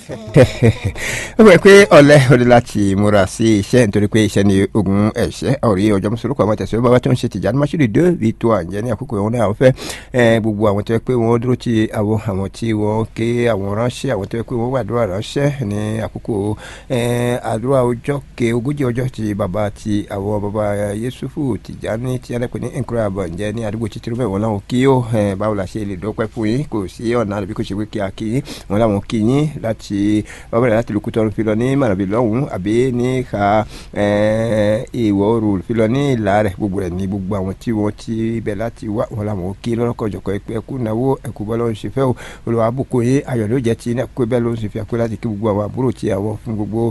ó wẹ̀ pé ọ̀lẹ́ òde láti múra sí iṣẹ́ nítorí pé iṣẹ́ ni ogun ẹ̀ṣẹ́ ọ̀rí ọjọ́ mùsùlùkù àwọn tẹ̀síwájú bàbá tó ń ṣe tìjà máṣúrì dé ètò àǹjẹ́ ní àkókò ìwọ̀n náà fẹ́ gbogbo àwọn tó yẹ pé wọ́n dúró ti àwọn àwọn tí wọ́n ké àwọn ránṣẹ́ àwọn tó yẹ pé wọ́n wà àdúrà ránṣẹ́ ní àkókò àdúrà ọjọ́ ke ogójì ọjọ́ ti bàbá ti àwọn bàbá Yusufu Tìjání tí alẹ́ pè ní nkúrẹ́ àbọ̀njẹ́ ní àdúgbò títúrú mẹ́wọ̀n láwọn kí ó báwo la ṣe lè dọ́pẹ́ fún yín kò sí ọ̀nà àbí kò ṣe pé kí a kí yín wọn láwọn kí yín láti ọbẹ̀rẹ̀ láti lùkú tọrun filọ ní màràbí lọ́hùn àbí ní ka ìwọ̀ oòrùn filọ ní ìlà rẹ̀ gbogbo rẹ̀ ní gbogbo àwọn tí wọ́n ti bẹ̀ láti wá wọn làwọn kí lọ́kọ̀jọ̀kọ̀ ẹ̀kú náwó ẹ̀kú bọ́ lọ́run ṣe fẹ́ o olùwà àbùkù yín ayọ̀ ló jẹ́ ti iná pé bẹ́ẹ̀ ló ń ṣe fi àpé láti kí gbogbo àwọn àbúrò tí àwọn fún gbogbo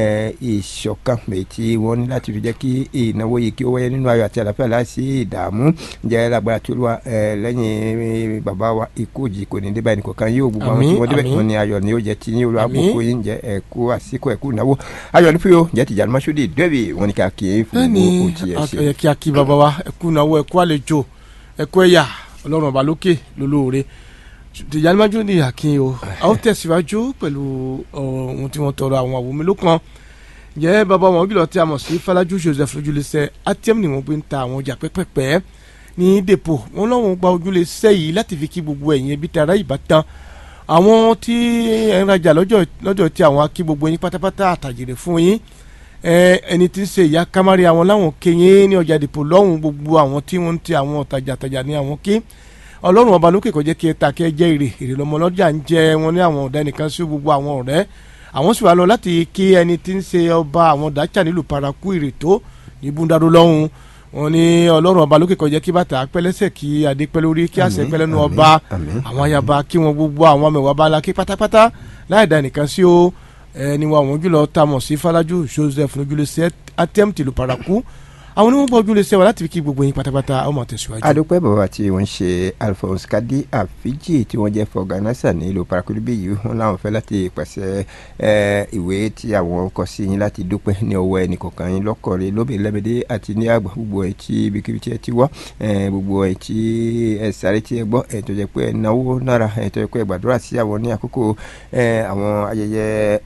ìṣọ̀kan èyí tí wọ́n ní láti fi jẹ́ kí ìnáwó yìí kí ó wáyé nínú ayọ̀ àti àlàáfíà láìsí ìdààmú jẹ́ lágbára tí olúwa lẹ́yìn bàbá wa ikú òjì kò ní débà ẹnìkọ̀ọ̀kan yóò gbogbo àwọn tí wọ́n débẹ̀ wọn ni ayọ̀ ni ó jẹ́ ti ní olúwa àbùkù yín jẹ́ ẹ̀kú àsìkò ẹ̀kú ìnáwó ayọ̀ ní fúyò jẹ́ tìjà mọ́ṣúdì dẹ́bì wọn ni ká kí í fún gbogbo òtí ẹ̀ ṣe. bẹ́ẹ̀ni kí a kí bàbá wa ẹ̀kú ìnáwó ẹ̀kú àlejò ẹ̀kú ẹ̀yà ọlọ́run ọba lókè lólóore tìjà mọ́ṣúdì àkín o a ó tẹ̀síwájú pẹ̀lú ohun tí wọ́n tọrọ àwọn àwòmí ló kan jẹ́ bàbá wọn bí lọ tí a mọ̀ sí Fọlájú Joseph lójúlẹsẹ atm ni wọ́n gbé ń ta àwọn ọjà pẹ́pẹ́pẹ́ ní depo wọn lọ́wọ́n gba ojúlẹsẹ yìí láti fi kí gbogbo ẹ̀yin ẹbí tara ìbátan àwọn tí ẹ ń rajà lọ́jọ́ tí àwọn akí gbogbo yín pátápátá àtàjèrè fún yín ẹni tí ń ṣe ìyá kámárì àwọn láwọn kéyìn ní ọjà depo lọ́hùn gbogbo àwọn tí wọ́n ń ti àwọn ọ̀tajà ní àwọn kí ọlọ́run ọba lókè kó jẹ́ kí ẹ ta kí ẹ jẹ́ èrè èrè lọ́mọ lọ́jà ń jẹ wọn ní àwọn ọ̀dà nìkan sí gbogbo àwọn ọ̀rẹ́ àwọn sì wá lọ láti kí ẹni tí ń ṣe ọba àwọn dájà nílùú paraku ìrètò ní búndàdó lọ́hùn wọn ní ọlọ́run ọba lókè kọjá kí bàtà pẹ́lẹ́sẹ̀ kí adé pẹ́ lórí kí àṣẹ pẹ́ lẹ́nu ọba àwọn ayaba kí wọn gbogbo àwọn amẹ̀wà bá la kí pátápátá láì dá nìkan sí o ẹni wa àwọn jùlọ tá a mọ̀ sí Fọlájú Joseph lójúlé sí atm tìlú paraku àwọn onímọ̀ gbọ́ ojúlé sẹ́wà láti fi kí gbogbo yín pátápátá ọmọ tẹ̀síwájú. adúpẹ́ bàbá tí wọ́n ṣe Alphonse Kadi Afiji tí wọ́n jẹ́ fọ̀gánásà ní ìlú parakulubi yìí wọ́n láwọn fẹ́ láti pàṣẹ ìwé tí àwọn kọ sí yín láti dúpẹ́ ní ọwọ́ ẹnìkọ̀ọ̀kan yín lọ́kọ̀ọ́rẹ́ lóbìnrin lẹ́mẹdẹ́ àti ní àgbà gbogbo ẹ̀ tí ibikíbi tí ẹ ti wọ́ gbogbo ẹ̀ tí ẹ sáré tí ẹ gbọ́ ẹ̀ tó jẹ́ pé ẹ náwó nára ẹ̀ tó jẹ́ pé ẹ gbàdúrà sí àwọn ní àkókò àwọn ayẹyẹ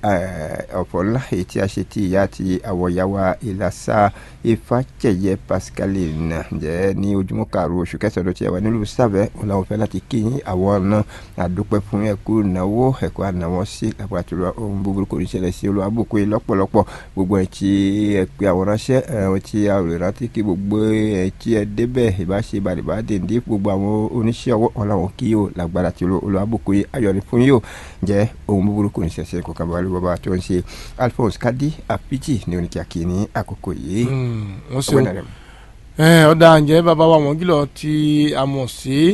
ọ̀pọ̀ ńlá èyí tí a ṣe ti ìyá àti àwọn ìyàwó ìlàsà ìfàjẹyẹ pascaline jẹ ní ojúmọ́ karùn-ún oṣù kẹsàn-án tí a wà nílùú sàbẹ wọn làwọn fẹ́ láti kí yín àwọn náà àdúpẹ́ fún ẹkú ìnáwó ẹkú ànáwọ́ sí àpàtúrọ ohun búburú kò ní ṣẹlẹ̀ sí olùwàbùkù yìí lọ́pọ̀lọpọ̀ gbogbo ẹ tí ẹ pé àwọn ránṣẹ́ ẹ tí a rè rántí kí gbogbo ẹ tí ẹ débẹ̀ ìbáṣe bàdìbà dèndé gbogbo àwọn oníṣẹ́ ọwọ́ wọn làwọn kí yóò lágbára tí olùwàbùkù yìí ayọ̀ ní fún yóò jẹ́ ohun búburú kò ní ṣẹlẹ̀ kó kábàárì bàbá tó ń ṣe Alphonse Kadi Apiji ní oníkíákí ní àkókò yìí wọ́n ṣe ọ̀dà ǹjẹ́ bàbá wa wọ́n gílọ̀ tí a mọ̀ sí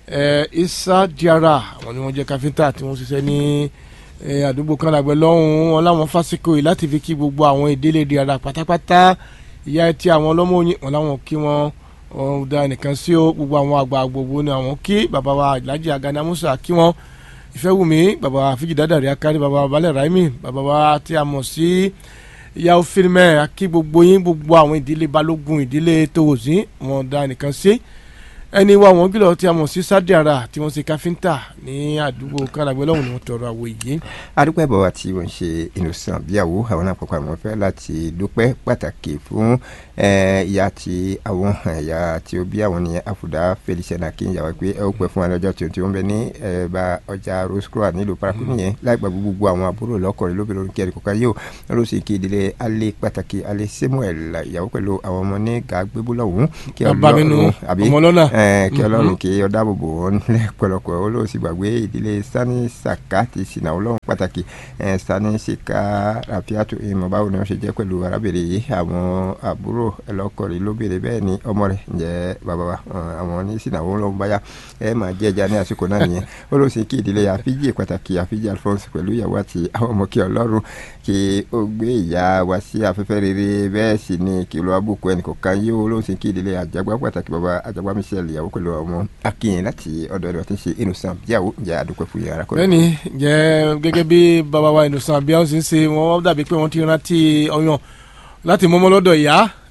Isa Diara àwọn ni wọ́n jẹ́ káfíńtà tí wọ́n ṣiṣẹ́ ní àdúgbò kan làgbẹ́ lọ́hùn-ún wọn láwọn fásikò yìí láti fi kí gbogbo àwọn ìdílé Diara pátápátá ìyá ẹtì àwọn ọlọ́mọ oyin wọn láwọn kí wọn ọ̀dà nìkan sí o gbogbo àwọn àgbà gbogbo ni àwọn kí bàbá wa Alhaji Agana Musa kí wọn Ìfẹ́wùmí bàbá wa Fíjì Dádàrí Akárí bàbá wa Balẹ̀ Raimi bàbá wa tí a mọ̀ sí ìyàwó fílmẹ akí gbogbo yín gbogbo àwọn ìdílé balógun ìdílé tòwòsí wọn dá nìkan sí ẹni wa wọn gbìlọ tí a mọ̀ sí sádìara tí wọ́n ṣe káfíńtà ní àdúgbò káràgbé lọ́hùn ni wọ́n tọrọ àwọ̀ yìí. adúpẹ́ bọ̀ wá tí wọ́n ṣe innocent bíyàwó àwọn náà pàpà wọn fẹ́ láti dúpẹ́ pàtàkì fún ìyá tí àwọn ìyá tí ó bí àwọn ní àfùdá feliciana kí n yàwó pé ẹ ó pẹ́ fún alọ́jọ́ tí wọ́n bẹ ní ẹ̀bà ọjà rosecroix nílùú paraku nìyẹn láìpẹ́ gbogbo àwọn àbúrò lọ́kọ̀ọ́rẹ́ lóbìnrin orí kẹrin kọ̀ọ̀kan yóò ló sì kí ìdílé alẹ́ pàtàkì alẹ́ samuel ìyàwó pẹ̀lú àwọn ọmọ ní gàgbébúlọ̀hún kí ọlọ́run ọmọ lọ́nà kí ọlọ́run kí ọ dáàbò bò wọ́n lẹ́pọ̀lọpọ̀ olóò sì gbàgbé ìdílé sani saka ti sinà ọlọ́run pàtàkì sani sika rafiatu ìmọ̀ báwo ni wọ́n ṣe jẹ́ pẹ̀lú arábìnrin yìí àwọn àbúrò ẹlọ́kọ̀rin lóbìnrin bẹ́ẹ̀ ni ọmọ rẹ̀ ǹjẹ́ bàbá wa àwọn ní sinà wọn lọ́wọ́ báyà ẹ máa jẹ́ ẹja ní àsìkò náà nìyẹn olóò sì kí ìdílé àfíjì pàtàkì àfíjì alphonse pẹ̀lú ìyàwó àti àwọn ọmọ kí ọlọ́run kí ó gbé ìyá wa sí afẹ́fẹ́ rere bẹ́ẹ̀ sì ni kí ló abúkù ẹnìkọ̀ọ̀kan yóò olóò sì kí ìdílé àjàgbá pàtàkì bàbá àjàgbá michelle ìyàwó pẹ̀lú ọmọ akínyìn láti ọ̀dọ̀ ẹni wọ́n ti ń ṣe innocent bíyàwó jẹ́ àdúpẹ́ fún yàrá kọ́. bẹ́ẹ̀ni jẹ́ gẹ́gẹ́ bí bàbá wa innocent bíyàwó ṣe ń ṣe wọ́n dàbí pé wọ́n ti rántí ọyàn láti mọ́mọ́ lọ́dọ̀ ìyá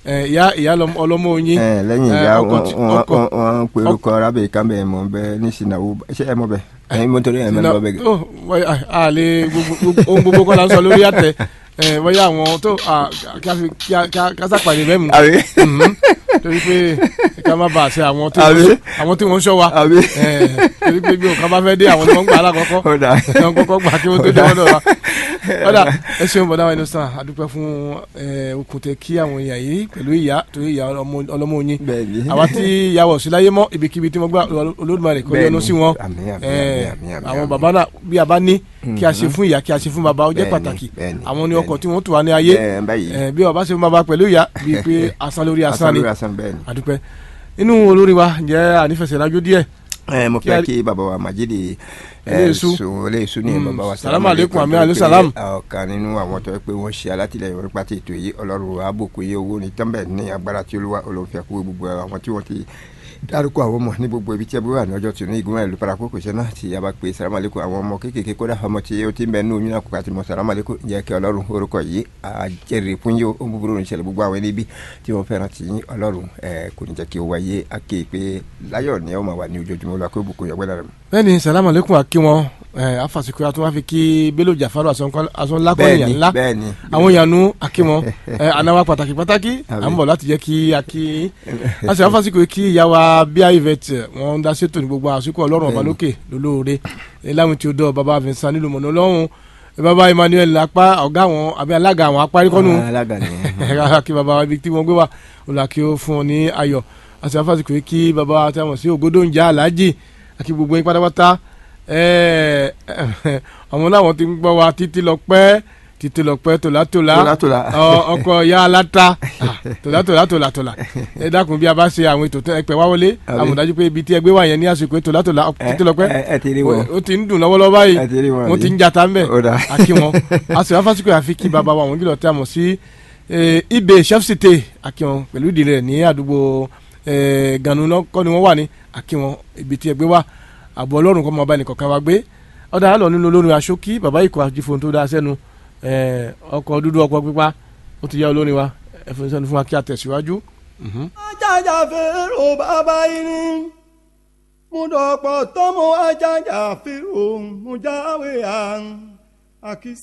ẹ, ìyá ìyá lọmọ- ọlọ́mọ oyin ẹ lẹ́yìn ẹ, ìyá ọkọ wọn tí- wọn ọkọ wọn wọn pe orúkọ arábìnrin kan bẹ́ẹ̀ mọ̀ bẹ́ẹ̀ ní sinawu ṣé ẹ mọ̀ bẹ́ẹ̀ ẹ̀yin mọ́tò rẹ̀ ẹ̀ mẹ́rin bọ́ bẹ́ẹ̀. tó wọ́n- à- à lè gbogbo gbogbo- ohun gbogbo kọ́ la ń sọ lórí àtẹ ẹ, bóyá àwọn tó à, kí a fi- kí a- kí a- kí a sàpàdé bẹ́ẹ̀ mu àbí Mhm. torí pé ká má bàa ṣe àwọn tí Àbí? wọ́n àwọn tí wọ́n ń ṣọ́ wa àbí. ẹ, torí pé bí òkan bá fẹ́ dé àwọn ni wọ́n ń gbà alákọ̀ọ́kọ́ ó dà wọn kọ́kọ́ gbà kí wọ́n tó dé wọ́n dọ̀ wa. ọ̀dà ẹ ṣeun bọ̀dá wa inú sàn àdúpẹ́ fún ẹ, okùn tẹ kí àwọn èèyàn yìí pẹ̀lú ìyá torí ìyá ọlọ́mọ- ọlọ́mọ oyin bẹ́ẹ̀ ni. àwa tí ìyàwó sí láyé mọ́ ibikíbi tí wọ́n gbà Olódùmarè kó Bẹ́ẹ̀ yọ́nú ni. sí wọn Àmín, àmín, ẹ, àmín, àmín, àwọn àmín. bàbá náà bí a bá ní kí a ṣe fún ìyá kí a ṣe fún bàbá ó jẹ́ Bẹ́ẹ̀ ni, pàtàkì bẹ́ẹ̀ ni, àwọn ní bẹ́ẹ̀ ọkọ̀ ni. tí wọ́n tù wá ní ayé Ẹ, báyìí. ẹ, bí ọba ṣe fún bàbá pẹ̀lú ìyá bíi pé asán lórí asán ni lórí asán bẹ́ẹ̀ ni. àdúpẹ́ inú olórí wa ǹjẹ́ ànífẹsẹ̀rájú díẹ̀ ẹ mo Kí a- fẹ́ kí bàbá wa Majidi Eléyìísú. sùn eléyìísú ní Mm. bàbá wa Salamu alaikum, àmì tó alaikum pé salam. ọ̀kan nínú àwọn tó yẹ pé wọ́n ṣe alátìlẹyìn orí pàtó ètò yìí ọlọ́run àbòkù yé owó ní tẹ́ḿbẹ̀ ní agbára tí olúwa olóńfẹ́ kú gbogbo àwọn tí wọ́n ti dárúkọ àwọn ọmọ ní gbogbo ibi tí ẹ bí wà ní ọjọ́ tí ní ìgbìmọ̀ ìlú parapọ̀ kò ṣe náà tí a bá pe salamu alaikum àwọn ọmọ kéékèèké kódà ọmọ tí ó ti ń bẹ ní oyún náà kó kàtí mọ salamu alaikum jẹ́ kí ọlọ́run orúkọ yìí àjẹrè fún yín ó ń búburú ní ìṣẹ̀lẹ̀ gbogbo àwọn ẹni bí tí wọ́n fẹ́ràn tí yín ọlọ́run ẹ̀ kò ní jẹ́ kí ó wáyé á ké pé láyọ̀ ni ó máa wà ní ojoojúmọ́ olúwa kó bùkún yọgbẹ́ lára mi. bẹ́ẹ̀ni salamu aleykum akí wọn ẹ afasikun yàtọ̀ wọn fi kí Bello Jafaru asọ́nlákọ́ni yàn ńlá bẹ́ẹ̀ni àwọn yànnú akí wọn ẹ anáwa pàtàkì pàtàkì à ń bọ̀ láti jẹ́ kí akí àti afasikun kí ìyàwó bíi ivet wọn ń dá sétò ní gbogbo àsìkò ọlọ́run ọba lókè lólóore láwọn tí ó dọ̀ baba Vincent nílùú mọ̀nà ọlọ́run baba Emmanuel apá ọ̀gá àwọn àbí alága àwọn apárikọ́nù alága ni kí baba wa ibi tí wọ́n gbé wa olùkí ó fún ọ ní ayọ̀ àti afasikun kí baba wa tí a mọ̀ sí ògodó ń já aláàjì àti gbogbo yín pátápátá ẹẹ àwọn làwọn ti ń gbọ́ wa títí lọ pẹ́ títí lọ pẹ́ tòlátòlá Tòlátòlá. ọ- ọkọ ya aláta Ah, tòlátòlá tòlátòlá ẹ dákun bí a bá ṣe àwọn ètò ẹ pẹ́ wá wọlé Àbí. àmọ̀dájú pé ibi tí ẹ gbé wà yẹn ní àsìkò tòlátòlá títí lọ pẹ́ ẹ ẹ ti rí wọn ó ti ń dùn lọ́wọ́lọ́wọ́ báyìí ẹ ti rí wọn wọ́n ti rí. ń jata ń bẹ̀ Ó dáa. àkí wọn a sì wá fásitì àfi kí bàbá wa àwọn gílọ̀ tí a mọ̀ sí eh, ibè chef cité àkí wọn pẹ̀lú ìdílé rẹ̀ ní àdúgbò eh, ganu náà kọ́ ni wọ́n wà ní àkí wọn ibi tí ẹ gbé wá àbọ̀ ọlọ́run kọ́ mọ ọba ẹnìkọ̀ọ̀kan wa gbé ọ̀dà àlọ́ nínú olórin aṣókí bàbá ìkọ̀ àjífohun tó dáa sẹ́nu eh, ọkọ̀ dúdú ọkọ̀ pípa ó ti yá olórin wa ẹ̀fọn sẹ́nu fún wa kí a tẹ̀síwájú. Mhm. ajájà fèrò bàbá irin mo dọ̀pọ̀ tọ́mọ ajájà fèrò mo jáwé à ń àkísí.